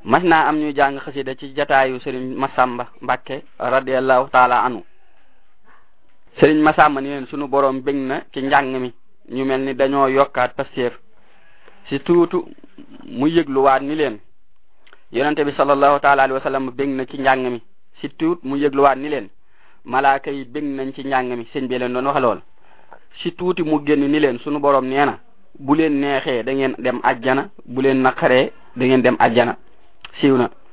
mas naa am ñuy jàng xasida ci jataayu sëriñ Masamba Mbàkke radiallahu taala anu sëriñ Masamba ni leen sunu borom bég na ci njàng mi ñu mel ni dañoo yokkaat pasteef si tuutu mu yëgluwaat ni leen yonente bi sallallahu taala alayhi wa sallam bég na ci njàng mi si tuut mu yëgluwaat ni leen malaaka yi bég nañ ci njàng mi sëñ bi leen doon wax lool si tuuti mu génn ni leen sunu borom nee na bu leen neexee da ngeen dem ajjana bu leen naqaree da ngeen dem ajjana siiw na